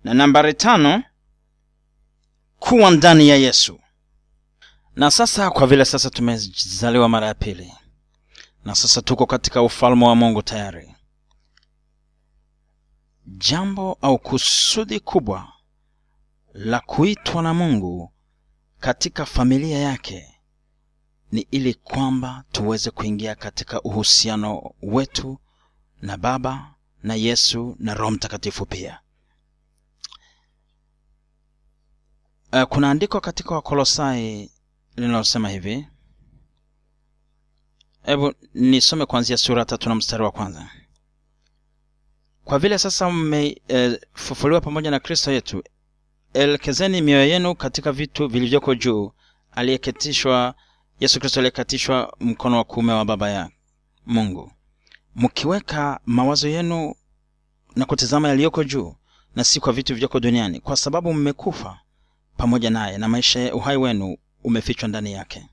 na nambari tano kuwa ndani ya yesu na sasa kwa vile sasa tumezaliwa mara ya pili na sasa tuko katika ufalme wa mungu tayari jambo au kusudi kubwa la kuitwa na mungu katika familia yake ni ili kwamba tuweze kuingia katika uhusiano wetu na baba na yesu na roho mtakatifu pia uh, kuna andiko katika wakolosai linalosema hivi hebu nisome kuanzia sura tatu na mstari wa kwanza kwa vile sasa mmefufuliwa e, pamoja na kristo yetu elekezeni mioyo yenu katika vitu vilivyoko juu aliyeketishwa yesu kristo aliyekatishwa mkono wa kuume wa baba ya mungu mkiweka mawazo yenu na kutizama yaliyoko juu na si kwa vitu vilivyoko duniani kwa sababu mmekufa pamoja naye na maisha ya uhai wenu umefichwa ndani yake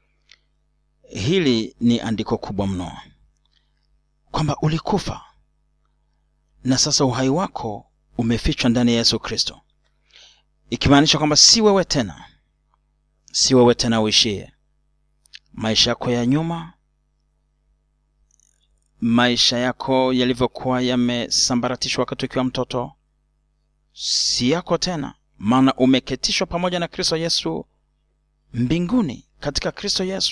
hili ni andiko kubwa mno kwamba ulikufa na sasa uhai wako umefichwa ndani ya yesu kristo ikimaanisha kwamba si wewe tena si wewe tena uishie maisha yako ya nyuma maisha yako yalivyokuwa yamesambaratishwa wakati ukiwa mtoto si yako tena maana umeketishwa pamoja na kristo yesu mbinguni katika kristo yesu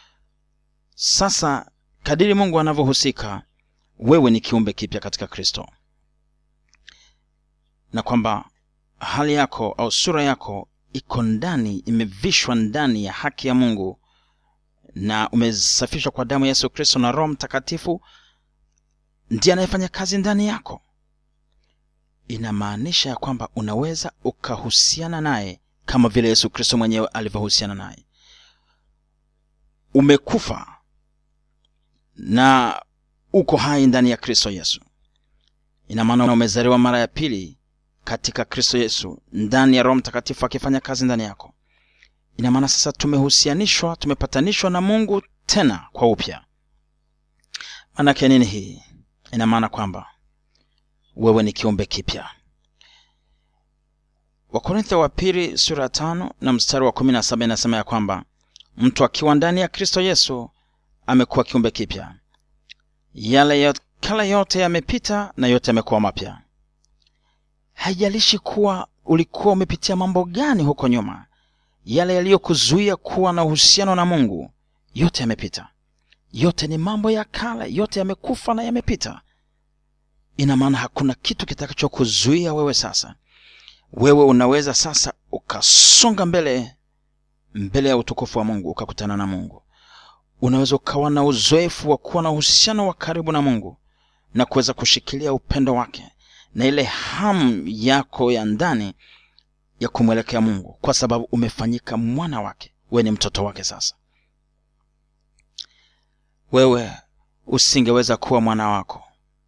sasa kadiri mungu anavyohusika wewe ni kiumbe kipya katika kristo na kwamba hali yako au sura yako iko ndani imevishwa ndani ya haki ya mungu na umesafishwa kwa damu ya yesu kristo na roho mtakatifu ndiye anayefanya kazi ndani yako inamaanisha ya kwamba unaweza ukahusiana naye kama vile yesu kristo mwenyewe alivyohusiana naye umekufa na uko hai ndani ya kristo yesu ina maana umezaliwa mara ya pili katika kristo yesu ndani ya roho mtakatifu akifanya kazi ndani yako ina maana sasa tumehusianishwa tumepatanishwa na mungu tena kwa upya maanake nini hii ina maana kwamba wewe ni kiumbe kipya wakorintho wa pili sura ya tano na mstari wa kumi na saba inasema ya kwamba mtu akiwa ndani ya kristo yesu amekuwa kiumbe kipya yale ya kale yote yamepita na yote yamekuwa mapya haijalishi kuwa ulikuwa umepitia mambo gani huko nyuma yale yaliyokuzuia kuwa na uhusiano na mungu yote yamepita yote ni mambo ya kale yote yamekufa na yamepita ina maana hakuna kitu kitakachokuzuia wewe sasa wewe unaweza sasa ukasonga mbele mbele ya utukufu wa mungu ukakutana na mungu unaweza ukawa na uzoefu wa kuwa na uhusiano wa karibu na mungu na kuweza kushikilia upendo wake na ile hamu yako ya ndani ya kumwelekea mungu kwa sababu umefanyika mwana wake wewe ni mtoto wake sasa wewe usingeweza kuwa mwana wako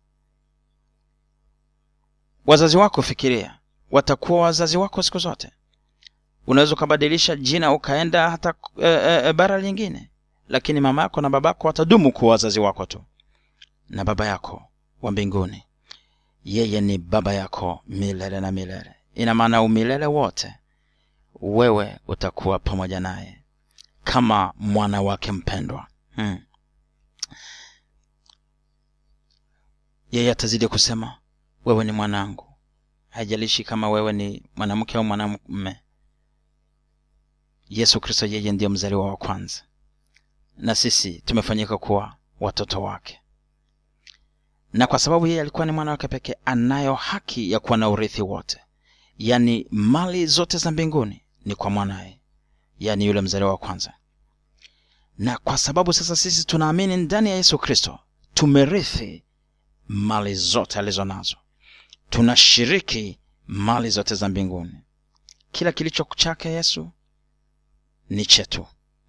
wazazi wako fikiria watakuwa wazazi wako siku zote unaweza ukabadilisha jina ukaenda hata e, e, bara lingine lakini mama yako na babako watadumu kuwa wazazi wako tu na baba yako wa mbinguni yeye ni baba yako milele na milele ina maana umilele wote wewe utakuwa pamoja naye kama mwana wake mpendwa hmm. yeye atazidi kusema wewe ni mwanangu haijalishi kama wewe ni mwanamke au mwanamume yesu kristo yeye ndiyo mzaliwa wa kwanza na sisi tumefanyika kuwa watoto wake na kwa sababu yeye alikuwa ni mwana wake pekee anayo haki ya kuwa na urithi wote yaani mali zote za mbinguni ni kwa mwanaye yaani yule mzaliwa wa kwanza na kwa sababu sasa sisi tunaamini ndani ya yesu kristo tumerithi mali zote alizo nazo tunashiriki mali zote za mbinguni kila kilicho chake yesu ni chetu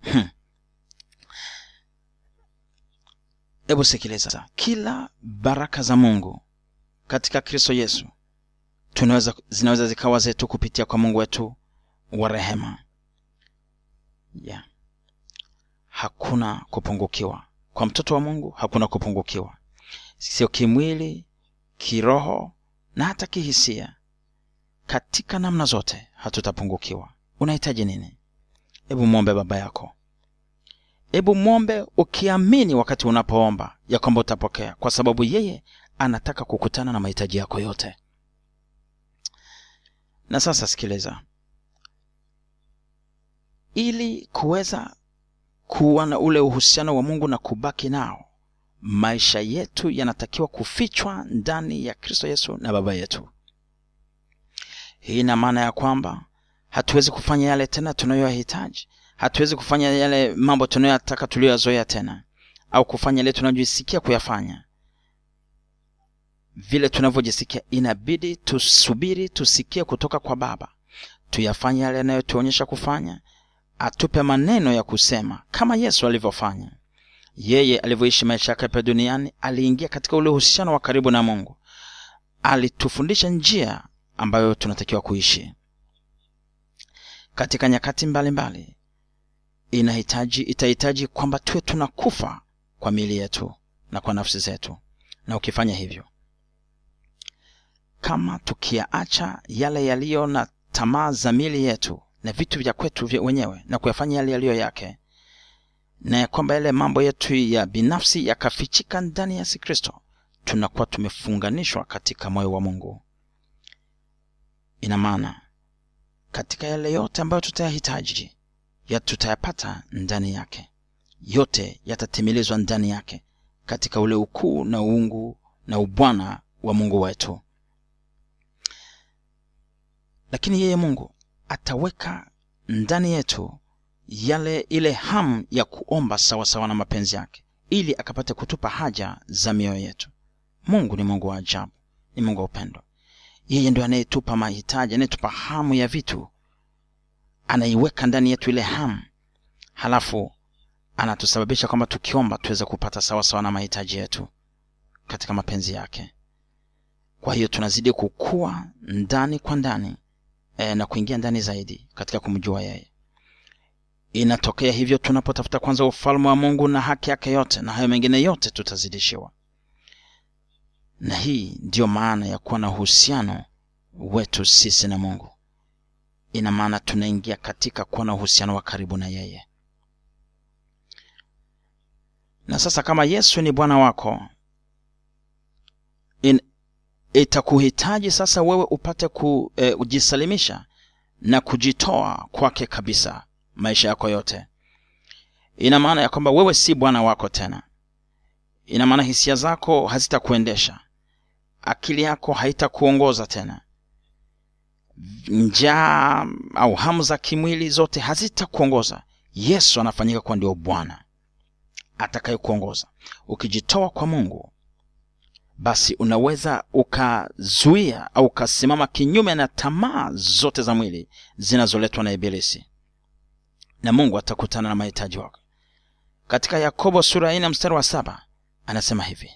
hebu hmm. sikiliza kila baraka za mungu katika kristo yesu tunaweza zinaweza zikawa zetu kupitia kwa mungu wetu wa rehema yeah. hakuna kupungukiwa kwa mtoto wa mungu hakuna kupungukiwa sio kimwili kiroho na hata kihisia katika namna zote hatutapungukiwa unahitaji nini hebu mwombe baba yako hebu mwombe ukiamini wakati unapoomba ya kwamba utapokea kwa sababu yeye anataka kukutana na mahitaji yako yote na sasa sikiliza ili kuweza kuwa na ule uhusiano wa mungu na kubaki nao maisha yetu yanatakiwa kufichwa ndani ya kristo yesu na baba yetu hii ina maana ya kwamba hatuwezi kufanya yale tena tunayoyahitaji hatuwezi kufanya yale mambo tunayoyataka tuliyoyazoea tena au kufanya yale tunayojisikia kuyafanya vile tunavyojisikia inabidi tusubiri tusikie kutoka kwa baba tuyafanye yale yanayotuonyesha kufanya atupe maneno ya kusema kama yesu alivyofanya yeye alivyoishi maisha yake hapa duniani aliingia katika ule uhusiano wa karibu na mungu alitufundisha njia ambayo tunatakiwa kuishi katika nyakati mbalimbali mbali, inahitaji itahitaji kwamba tuwe tunakufa kwa miili yetu na kwa nafsi zetu na ukifanya hivyo kama tukiyaacha yale yaliyo na tamaa za miili yetu na vitu vya kwetu vya wenyewe na kuyafanya yale yaliyo yake na ya kwamba yale mambo yetu ya binafsi yakafichika ndani ya yesu kristo tunakuwa tumefunganishwa katika moyo wa mungu ina maana katika yale yote ambayo tutayahitaji ya tutayapata ndani yake yote yatatimilizwa ndani yake katika ule ukuu na uungu na ubwana wa mungu wetu lakini yeye mungu ataweka ndani yetu yale ile hamu ya kuomba sawasawa sawa na mapenzi yake ili akapate kutupa haja za mioyo yetu mungu ni mungu wa ajabu ni mungu wa upendo yeye ndio anayetupa mahitaji anayetupa hamu ya vitu anaiweka ndani yetu ile hamu halafu anatusababisha kwamba tukiomba tuweze kupata sawasawa sawa na mahitaji yetu katika mapenzi yake kwa hiyo tunazidi kukua ndani kwa ndani e, na kuingia ndani zaidi katika kumjua yeye inatokea hivyo tunapotafuta kwanza ufalme wa mungu na haki yake yote na hayo mengine yote tutazidishiwa na hii ndiyo maana ya kuwa na uhusiano wetu sisi na mungu ina maana tunaingia katika kuwa na uhusiano wa karibu na yeye na sasa kama yesu ni bwana wako in, itakuhitaji sasa wewe upate kujisalimisha e, na kujitoa kwake kabisa maisha yako yote ina maana ya kwamba wewe si bwana wako tena ina maana hisia zako hazitakuendesha akili yako haitakuongoza tena njaa au hamu za kimwili zote hazitakuongoza yesu anafanyika kuwa ndio bwana atakayekuongoza ukijitoa kwa mungu basi unaweza ukazuia au ukasimama kinyume na tamaa zote za mwili zinazoletwa na ibilisi na mungu atakutana na mahitaji wako katika yakobo sura ya nne mstari wa saba anasema hivi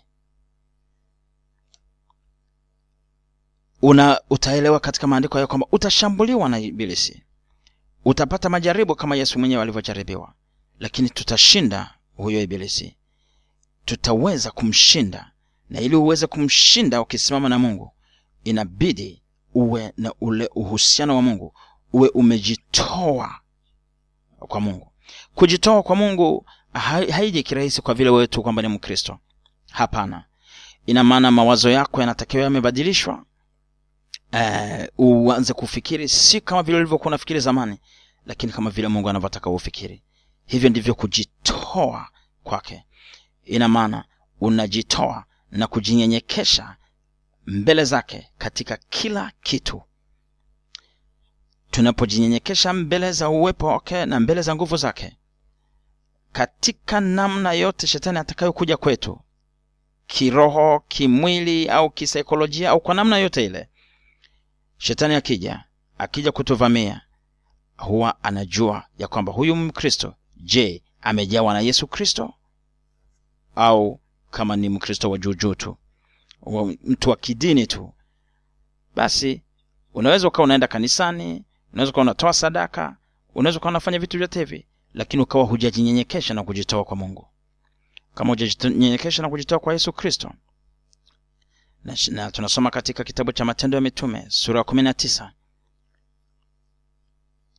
una utaelewa katika maandiko ya kwamba utashambuliwa na ibilisi utapata majaribu kama yesu mwenyewe alivyojaribiwa lakini tutashinda huyo ibilisi tutaweza kumshinda na ili uweze kumshinda ukisimama na mungu inabidi uwe na ule uhusiano wa mungu uwe umejitoa kwa mungu kujitoa kwa mungu haiji kirahisi kwa vile wewe tu kwamba ni mkristo hapana ina maana mawazo yako yanatakiwa yamebadilishwa uh, uanze kufikiri si kama vile ulivyokuwa unafikiri zamani lakini kama vile mungu anavyotaka ufikiri hivyo ndivyo kujitoa kwake ina maana unajitoa na kujinyenyekesha mbele zake katika kila kitu tunapojinyenyekesha mbele za uwepo wake na mbele za nguvu zake katika namna yote shetani atakayokuja kwetu kiroho kimwili au kisaikolojia au kwa namna yote ile shetani akija akija kutuvamia huwa anajua ya kwamba huyu mkristo je amejawa na yesu kristo au kama ni mkristo wa juujuu tu mtu wa kidini tu basi unaweza ukawa unaenda kanisani unaweza ukawa unatoa sadaka unaweza ukawa unafanya vitu vyote hivi lakini ukawa hujajinyenyekesha na kujitoa kwa mungu kama hujajinyenyekesha na kujitoa kwa yesu kristo na, na tunasoma katika kitabu cha matendo ya mitume sura ya kumi na tisa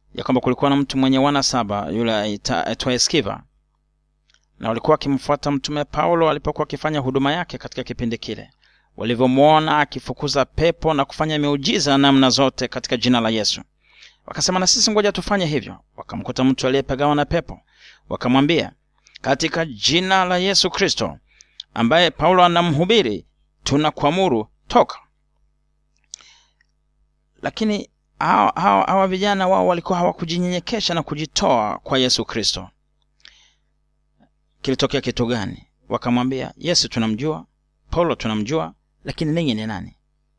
ya kwamba kulikuwa na mtu mwenye wana saba yule aitwaye skiva na walikuwa wakimfuata mtume paulo alipokuwa akifanya huduma yake katika kipindi kile walivyomwona akifukuza pepo na kufanya miujiza namna zote katika jina la yesu wakasema na sisi ngoja tufanye hivyo wakamkuta mtu aliyepegawa na pepo wakamwambia katika jina la yesu kristo ambaye paulo anamhubiri tunakuamuru toka lakini hawa, hawa, hawa vijana wao walikuwa hawakujinyenyekesha na kujitoa kwa yesu kristo kilitokea kitu gani wakamwambia yesu tunamjua paulo tunamjua lakini ninyi ni nani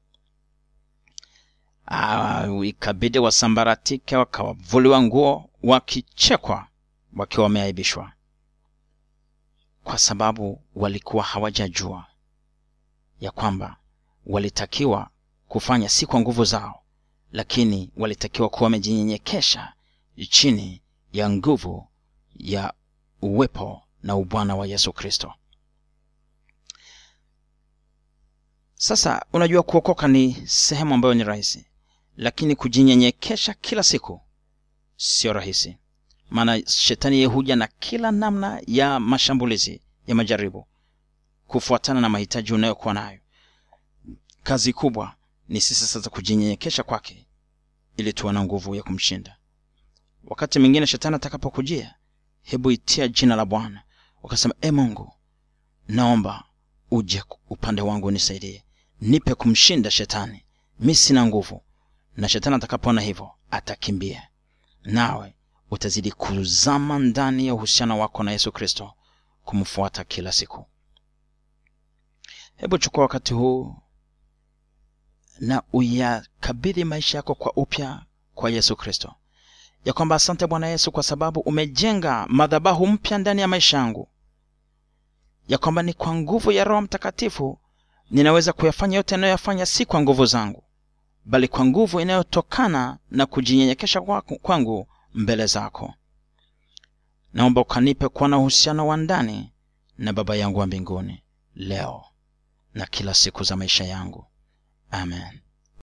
Ah, ikabidi wasambaratike wakawavuliwa nguo wakichekwa wakiwa wameaibishwa kwa sababu walikuwa hawajajua ya kwamba walitakiwa kufanya si kwa nguvu zao lakini walitakiwa kuwa wamejinyenyekesha chini ya nguvu ya uwepo na ubwana wa yesu kristo sasa unajua kuokoka ni sehemu ambayo ni rahisi lakini kujinyenyekesha kila siku sio rahisi maana shetani yeye huja na kila namna ya mashambulizi ya majaribu kufuatana na mahitaji unayokuwa nayo kazi kubwa ni sisi sasa kujinyenyekesha kwake ili tuwe na nguvu ya kumshinda wakati mwingine shetani atakapokujia hebu itia jina la bwana ukasema e mungu naomba uje upande wangu unisaidie nipe kumshinda shetani mi sina nguvu na shetani atakapoona hivyo atakimbia nawe utazidi kuzama ndani ya uhusiano wako na yesu kristo kumfuata kila siku hebu chukua wakati huu na uyakabidhi maisha yako kwa upya kwa yesu kristo ya kwamba asante bwana yesu kwa sababu umejenga madhabahu mpya ndani ya maisha yangu ya kwamba ni kwa nguvu ya roho mtakatifu ninaweza kuyafanya yote yanayoyafanya si kwa nguvu zangu bali kwa nguvu inayotokana na kujinyenyekesha kwangu mbele zako naomba ukanipe kuwa na uhusiano wa ndani na baba yangu wa mbinguni leo na kila siku za maisha yangu amen